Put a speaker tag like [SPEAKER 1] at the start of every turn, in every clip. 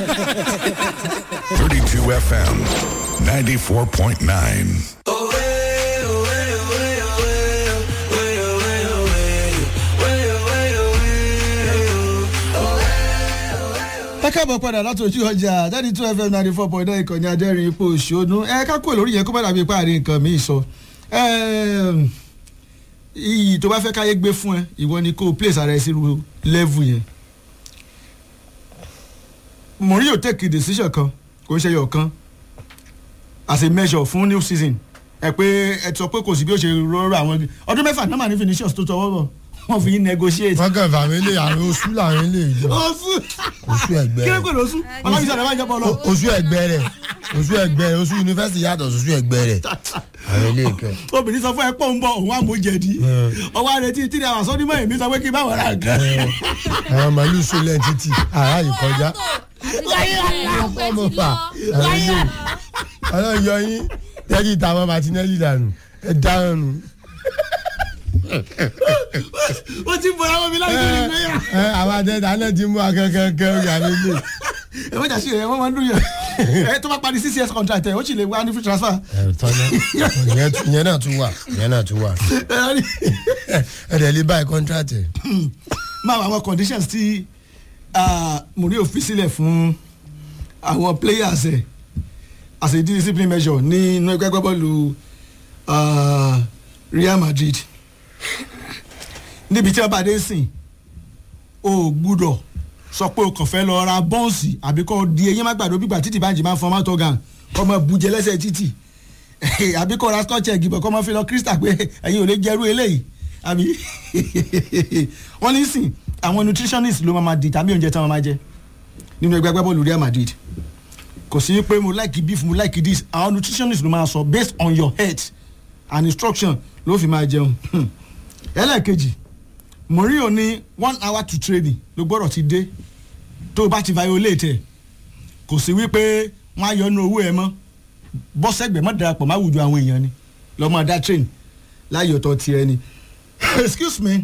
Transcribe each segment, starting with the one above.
[SPEAKER 1] 32 FM 94.9.
[SPEAKER 2] ẹ káàbọ̀ padà láti ojú ọjà thirty two fm ninety four point nine ìkànnì adẹ́rìn ipò òṣònú ẹ ká kúrò lórí yẹn kó bá dàbí páàrin nǹkan míì sọ Ẹm, iyì tó bá fẹ́ káyé gbé fún ẹ ìwọ ni kó o place ara ẹ sí ru level yẹn Mourinho take a decision kan kò ń ṣe yọ̀ kan as a measure fún new season ẹ pé ẹ sọ pé kò sí bí ó ṣe rọrọ àwọn ọdún mẹ́fà náà mà ní finishers tó tọwọ́ bọ̀ wọ́n fi negotiate.
[SPEAKER 3] wọ́n kàn fà mí lé àwọn oṣù làwọn ilé ìjọ
[SPEAKER 2] oṣù
[SPEAKER 3] oṣù ẹgbẹ́
[SPEAKER 2] kí ló
[SPEAKER 3] rẹ̀
[SPEAKER 2] pè lóṣù ọlọ́run ìṣẹ̀lẹ̀ máa ń jẹ́ bọ́ lọ.
[SPEAKER 3] O- oṣù ẹgbẹ́ rẹ̀ oṣù ẹgbẹ́ rẹ̀ oṣù yunifásitì yàtọ̀ oṣù ẹgbẹ́ rẹ̀ àwọn ilé ìkẹ́.
[SPEAKER 2] obìnrin sọ fún ẹ pọ̀ ń bọ̀ òun àmójẹ̀dí ọwọ́ àrètí tí àwọn sọ́dúnmọ́ èmi sọ pé kí n bá wọ̀ ra nǹkan.
[SPEAKER 3] àwọn màálù sólẹ̀ títì àrà yìí kọjá
[SPEAKER 4] ọmọ
[SPEAKER 3] fà àwọn ilé ọlọ́run yọ yín tẹ́jì táwọn martinelli dànù ẹ dáhùn nù.
[SPEAKER 2] ó ti bọ̀ àwọn mi láti ní ìgbéyà.
[SPEAKER 3] ẹ àwọn àtẹ̀tà náà ti mú akẹ́kẹ́kẹ́ ìyá mi lè.
[SPEAKER 2] ẹ wọ́n jà sí ẹ wọ́n máa ń dùn yẹn ẹ tó bá parí six years contract ẹ ó sì lè wá ní free transfer.
[SPEAKER 3] ẹ tọ́lá ìyẹn náà tún wà ìyẹn náà tún wà
[SPEAKER 2] ẹ rí
[SPEAKER 3] ẹ dẹ̀ lè báyìí kọ́ńtrátì.
[SPEAKER 2] máa wọ àwọn conditions tí ah, Mourinho fi sílẹ̀ fún àwọn players ẹ̀ as a discipline measure ní inú ẹgbẹ́ gbọ́bọ́ọ̀lù ah, Real Madrid níbi tí wọ́n bá dé sìn o gbúdọ̀ sọ pé o kàn fẹ́ lọ ra bọ́ǹsì àbí kò di eyín má gbàdó gbígbà títì báńjì máa ń fọmọ́ tó gan kọ́ mọ bùjẹ lẹ́sẹ̀ títì àbí kò ra scotch egg bọ̀ kọ́ mọ fi lọ crystal pé ẹ̀yin ò lè jẹ́rú eléyìí àbí wọ́n ní sìn àwọn nutritionist ló máa ma determine oúnjẹ tí wọ́n máa jẹ nínú ẹgbẹ́ agbábọ́ọ̀lù Real Madrid kò sí pé mo like beef mo like this àwọn nutritionist ló máa sọ based on your health and instruction ló fi máa jẹun ẹlẹ́ẹ̀kejì Mourinho ní one hour to training ló gbọ́dọ̀ ti dé tó o bá ti violate ẹ̀ kò sí wípé wọ́n á yọ ọ́nú owó ẹ̀ mọ́ bọ́sẹ̀gbẹ̀ mọ́ darapọ̀ má wùjọ àwọn èèyàn ni lọ́mọ dá train láyé ọ̀tọ̀ tiẹ̀ ni excuse me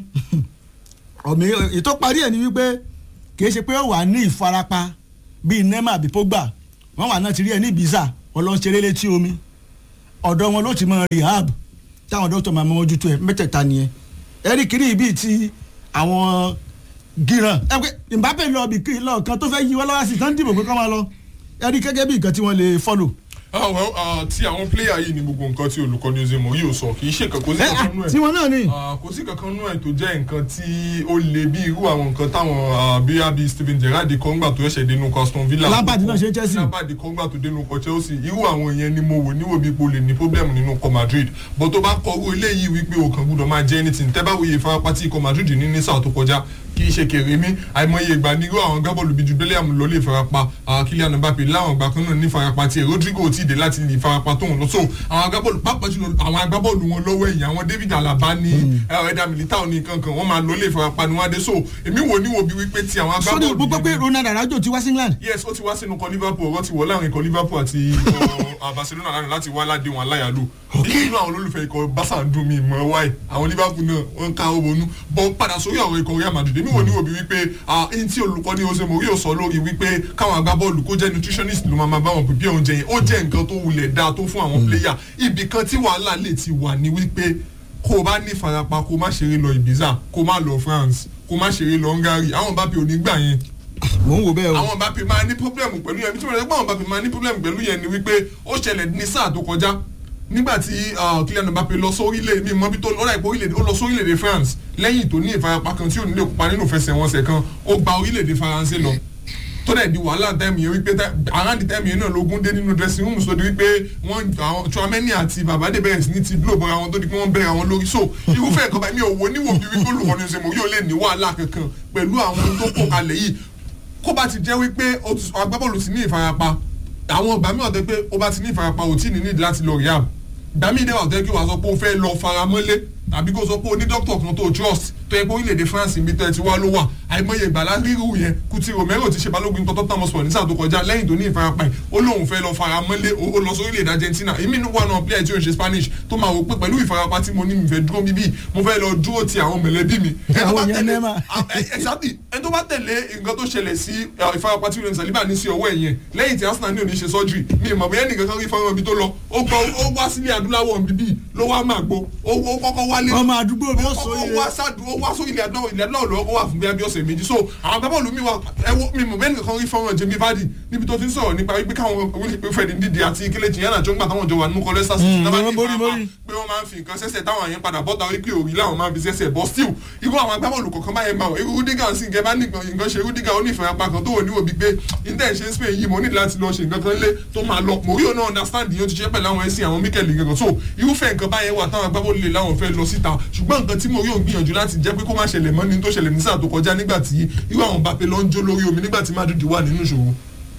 [SPEAKER 2] ọ̀mí ètò parí ẹ̀ ni wípé kìí ṣe pé ó wà ní ìfarapa bíi nema àbí pogba wọ́n wà náà ti rí ẹ ní ibiza ọlọ́nṣeré létí omi ọ̀dọ̀ wọn ló ti mọ rehab táwọn dókítà máa mójútó ẹ mẹ́tẹ̀ẹ̀ta nìyẹn ẹ̀rí kiri bíi ti àwọn gíran ẹ pé Mbappe lọ bí kí lọ́ọ̀kan tó fẹ́ yí wọ́n lọ́wọ́ sí tán dìbò pé kọ́ máa lọ ẹ̀rí gẹ́gẹ́ bí nǹkan tí wọ́n lè follow.
[SPEAKER 5] ah well ah, ti àwọn player yìí ni gbogbo nǹkan tí olùkọ́ni Jose Mourinho sọ kì í ṣe kankan kò sí
[SPEAKER 2] ẹ
[SPEAKER 5] kankan nú ẹ̀
[SPEAKER 2] tí wọn náà ní.
[SPEAKER 5] Ah, kò sí kankan nú ẹ̀ tó jẹ́ nǹkan tí ó le bí irú àwọn nǹkan táwọn ah, bí abi Steven Gerrard kọ́ngbà tó ṣẹ̀ṣẹ̀ dénú Aston Villa
[SPEAKER 2] Lampard náà ṣe Chelsea.
[SPEAKER 5] Lampard kọ́ngbà tó dénú kọ Chelsea irú àwọn yẹn ni mo wò níwò bí ipò lè ní problem nínú kọ Madrid but tó bá kọrú eléyìí wípé o kàn gbúdọ̀ máa jẹ́ anything tẹ́ bá wòye ìfarapa tí ikọ̀ Madrid ní ní sáà tó kọjá kì í ṣe kèrè mí àìmọye ìgbà ní irú àwọn gábọ̀lù bíi Jubileum lọ lè farapa ah, Kylian Mbappe láwọn ìgbà kan náà ní farapa tiẹ̀ Rodrigo ò tí ì dé láti lè farapa tóun lọ so àwọn agbábọ́ọ̀lù pàápàá jùlọ àwọn agbábọ́ọ̀lù wọn lọ́wọ́ ẹ̀yìn àwọn David Alaba ní ẹ̀dá Militao ní kankan wọ́n máa lọ lè farapa ní wọ́n dé so èmi wò níwò bí wípé ti àwọn
[SPEAKER 2] sọ́dọ̀
[SPEAKER 5] agbábọ́ọ̀lù
[SPEAKER 2] gbogbo pé
[SPEAKER 5] yẹn-
[SPEAKER 2] Ronald Arajo ti wá sí England.
[SPEAKER 5] yes ó ti wá sínú ikọ̀ Liverpool ọ̀rọ̀ ti wọ̀ láàrin ikọ̀ Liverpool àti ikọ̀ Barcelona lánàá láti wá aládé wọn aláyàló nínú àwọn olólùfẹ́ ikọ̀ Barca ń dùn mí mọ́ wáì àwọn Liverpool náà wọ́n ń ká owó bonú bọ́ padà sórí ọ̀rọ̀ ikọ̀ Real Madrid èmi wò ní òbí wípé ẹni tí olùkọ́ni Jose Mourinho sọ lórí wípé káwọn agbábọ́ọ̀lù kó jẹ́ nutritionist ló máa máa bá wọn pèpè oúnjẹ yẹn ó jẹ́ nǹkan tó wulẹ̀ dáa tó fún àwọn player ibì kan tí wàhálà lè ti wà ní wípé kó o bá ní ìfarapa kó o má ṣeré lọ Ibiza kó o má lọ France kó o má ṣeré lọ Hungary àwọn Mbappe ò ní gbà yẹn
[SPEAKER 2] mò ń wò bẹ́ẹ̀ o.
[SPEAKER 5] àwọn Mbappe máa ní pọ́blẹ́mù pẹ̀lú yẹn nítorí ẹgbẹ́ àwọn Mbappe máa ní pọ́blẹ́mù pẹ̀lú yẹn ni wípé ó ṣẹlẹ̀ ní sáà tó kọjá nígbà tí ah, Kylian Mbappe lọ sórílẹ̀ mi mọ́ bí tó lọ́dà ìpò orílẹ̀-èdè ó lọ sórílẹ̀-èdè France lẹ́yìn tó ní ìfarapa kan tí ò ní lè kópa nínú ìfẹsẹ̀wọnsẹ̀ kan ó gba orílẹ̀-èdè Faransé lọ tó dẹ̀ di wàhálà tẹ́mi yẹn wípé tẹ́- around the time yẹn náà lógún dé nínú dressing room so di wípé wọ́n àwọn Tchouaméni àti Babade bẹ̀rẹ̀ sí ní ti blow bọ́ra wọn tó di pé wọ́n bẹ̀rẹ̀ àwọn lórí so irúfẹ́ nǹkan báyìí mi ò wo níwò bí wípé olùkọ́ni ṣe mọ̀ yóò lè ní wàhálà kankan pẹ̀lú àwọn tó kó kalẹ̀ yìí kó bá ti jẹ́ wípé o ti- agbábọ́ọ̀lù ti ní ìfarapa àwọn ọgbà mi wà tó pé ó bá ti ní ìfarapa ò tí ì ní nídìí láti lọ rehab gbàmí ìdẹ́wà tó yẹ kí wàá sọ pé ó fẹ́ lọ faramọ́lé tàbí kó sọ pé o ní dókítà kan tó trust tó yẹ pé orílẹ̀-èdè France ibi tẹ́ ti wá ló wà àìmọye ìgbàlá rírú yẹn Kuti Romero ti ṣe balógun ikọ̀ Tottenham Hotspur ní sáà tó kọjá lẹ́yìn tó ní ìfarapa ẹ̀ ó lóun fẹ́ lọ fara mọ́lé ó lọ sórílẹ̀-èdè Argentina èmi ní wà náà player tí ó ń ṣe Spanish tó máa wò pé pẹ̀lú ìfarapa tí mo ní mi fẹ́ dúró bíbí mo fẹ́ lọ dúró ti àwọn mẹ̀lẹ́bí mi. Ẹni tó bá
[SPEAKER 2] Àwọn yẹn
[SPEAKER 5] tẹ̀lé-
[SPEAKER 2] Neymar.
[SPEAKER 5] exactly ẹni tó bá tẹ̀lé nǹkan tó ṣẹlẹ̀ sí uh, ìfarapa tí William Saliba ní sí ọwọ́ ẹ̀yẹn lẹ́yìn tí Arsenal ní òní ṣe surgery mi ìmọ̀ bóyá nìkan kan rí fọ́nrán ibi tó lọ ó gbọ́ ó wá sílé adúláwọ̀ bíbí ló wá máa gbó ó ó kọ́kọ́ wálé
[SPEAKER 2] ọmọ àdúgbò mi ó
[SPEAKER 5] ó
[SPEAKER 2] sọ
[SPEAKER 5] kọ́kọ́
[SPEAKER 2] ire
[SPEAKER 5] wá sáàdù ó wá sórí ilẹ̀ adúláwọ̀ ilẹ̀ adúláwọ̀ lọ́wọ́ ó wà fún bí ọ̀sẹ̀ méjì so àwọn agbábọ́ọ̀lù mi wà ẹ wo mi mọ̀ bẹ́ẹ̀ nìkan rí fọ́nrán Jamie Vardy níbi tó ti ń sọ̀rọ̀ nípa wípé káwọn Wilfred Ndidi àti Kelechi Iheanacho ńgbà táwọn jọ wà nínú kọ́lẹ́sà sí
[SPEAKER 2] Mm,
[SPEAKER 5] náà bá ní
[SPEAKER 2] wọ́n borí,
[SPEAKER 5] ìfarapa
[SPEAKER 2] borí.
[SPEAKER 5] pé wọ́n máa ń fi nǹkan sẹ́sẹ̀ táwọn àyẹn padà bọ́ta wípé òrí làwọn máa ń fi sẹ́sẹ̀ bọ́ still irú àwọn agbábọ́ọ̀lù kọ̀ọ̀kan báyẹn máa wọ̀ irú Rudiger sì ń gẹ́ bá nìkan nǹkan ṣe Rudiger ó ní ìfarapa kan tó wò níwò bíi pé inter ṣe ń Spain yìí mo ní láti lọ ṣe nǹkan kan lé tó máa lọ Mourinho náà understand yìí ó ti ṣe pẹ̀lú àwọn ẹ̀sìn àwọn Mikel gẹ̀gàn so irúfẹ́ nǹkan báyẹn wà táwọn agbábọ́ọ̀lù lè láwọn fẹ́ lọ síta ṣùgbọ́n nǹkan tí Mourinho ń gbìyànjú láti jẹ́ pé kó má ṣẹlẹ̀ mọ́ ni tó ṣẹlẹ̀ ní sáà tó kọjá nígbà tí irú àwọn Mbappe lọ ń jó lórí omi nígbà tí Madrid wà nínú ìṣòro.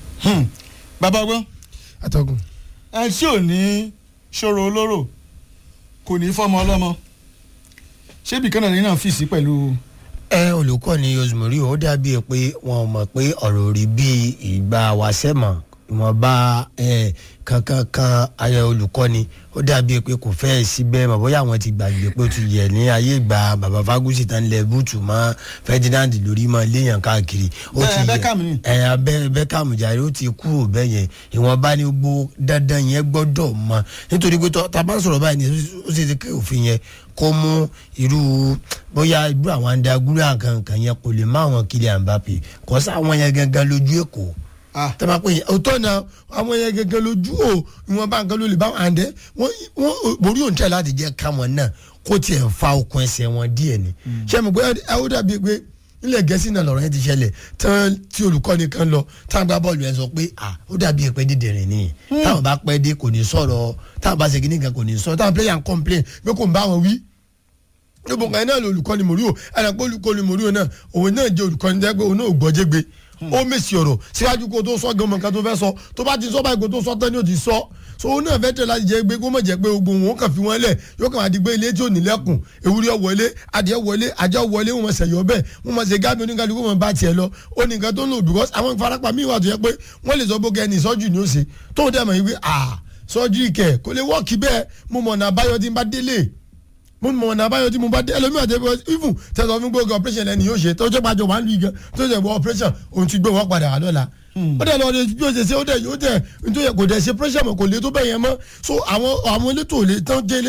[SPEAKER 2] bàbá ọgbọ́n
[SPEAKER 3] atọ́gùn
[SPEAKER 2] ẹ tí ò ní ṣòro olóró kò ní fọmọ ọlọ́mọ ṣébì kan náà ní náà fìsí pẹ̀lú
[SPEAKER 3] ẹ olùkọ́ ni Rosemary ó dàbí pé wọn ò mọ̀ pé ọ̀rọ̀ rí bí ìgbà wàsẹ́mọ̀ ìwọ̀nba ẹ, kankan kan ayẹ olùkọ́ni ó dàbí pé kò fẹ́ síbẹ̀ mọ̀ bóyá àwọn ti gbàgbé pé ó ti yẹ ní ayé ìgbà bàbá Fagusi tán lẹ búùtù mọ́ Ferdinand lórí mọ́ léèyàn káàkiri ó
[SPEAKER 2] Bẹ́ẹ̀,
[SPEAKER 3] ti yẹ
[SPEAKER 2] Beckham ni.
[SPEAKER 3] ẹ abẹ Beckham jàre ó ti kúrò bẹ́ẹ̀ yẹn ìwọ̀nba ni gbogbo dandan yẹn gbọ́dọ̀ mọ̀ nítorí pé tọ́- tá a bá ń sọ̀rọ̀ báyìí ni ó ṣe ti kí òfin yẹn kó mú irú bóyá irú àwọn andagúrú àkànkàn yẹn kò lè má àwọn Kylian Mbappe kò sí àwọn yẹn gangan lójú èkó
[SPEAKER 2] Ah.
[SPEAKER 3] tẹ́lẹ̀ pé òótọ́ náà àwọn yẹn gangan lójú o ìwọ̀n bá nǹkan ló lè bá wọn àǹdẹ́ wọ́n wọ́n borí òǹtẹ̀ láti jẹ́ káwọn náà kó tiẹ̀ fa okun ẹsẹ̀ wọn díẹ̀ ni ṣé mo gbé ẹ ó dàbí pé ilẹ̀ gẹ̀ẹ́sì náà lọ́rọ̀ yẹn ti ṣẹlẹ̀ tán tí olùkọ́ni kan lọ táwọn gbá bọ́ọ̀lù yẹn sọ pé à ó dàbí pé dídìrín ni táwọn bá pẹ́ dé kò ní sọ̀rọ̀ táwọn bá ṣe kíní kan kò ní sọ̀rọ̀ táwọn player ń complain pé kò ń bá wọn wí níbo kan náà lè olùkọ́ni mòríò ẹ̀rọ pé olùkọ́ni mòríò náà òun náà jẹ́ olùkọ́ni jẹ́ pé òun náà ò gbọ́ jégbe ó mèsì ọ̀rọ̀ síwájú kó tó sọ gan mọ̀ká tó fẹ́ sọ tó bá ti sọ báyìí kó tó sọ tán ni ó ti sọ so òun náà fẹ́ tẹ̀ láti jẹ́ pé kó mọ̀ jẹ́ pé gbogbo wọn kàn fi wọ́n lẹ̀ yóò kàn àdìgbé ilé tí ò ní lẹ́kùn ewúrẹ́ wọlé adìẹ wọlé ajá wọlé wọn ṣe yọ bẹ́ẹ̀ wọn mọ̀ ṣe gáàbí oníkàlùkù wọn bá tiẹ̀ lọ ó ní nǹkan tó ń lò because àwọn ìfarapa míì wà tó yẹ pé wọ́n lè sọ bó kẹ́ ẹni ìsọ́jú ni ó ṣe tóun dẹ̀ mọ̀ yìí pé ah sọ́jú ìkẹ́ kò lè wọ́ọ̀kì bẹ́ẹ̀ mo mọ̀ ọ̀nà àbáyọ tí n bá délé mo mọ ọ̀nà àbáyọ tí mo bá dé ẹlòmíràn tẹ bọ even tẹsán fún gbogbo operation ẹni yóò ṣe tọjọ́ pàjọ wà ń lu igan tó ṣe bọ operation òun ti gbé wọn padà wà lọ́la ó dẹ̀ lọ́ọ́ bí ó ṣe ṣe ó dẹ̀ yóò dẹ̀ nítorí kò dẹ̀ ṣe pressure mọ̀ kò lè tó bẹ́ẹ̀ yẹn mọ́ so àwọn àwọn elétò lè tán jẹ́